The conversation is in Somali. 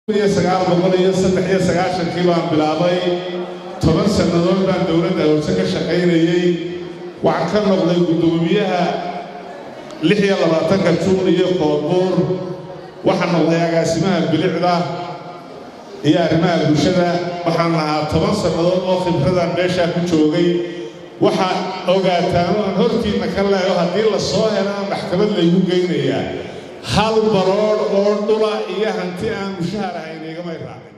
sagaal boqol iyo saddex iyo sagaashankii baan bilaabay toban sannadood baan dowladda hoose ka shaqaynayey waxaan ka noqday guddoomiyaha lix iyo labaatanka juun iyo koodbuur waxaan noqday agaasimaha bilicda iyo arrimaha bulshada waxaan lahaa toban sannadood oo khibradan meeshaa ku joogay waxaa ogaataan oo aan hortiinna ka leeyo haddii la soo helana maxkamad laygu geynayaa hal baroodh oo dhula iyo hanti aan mushahar ahayn igamay raac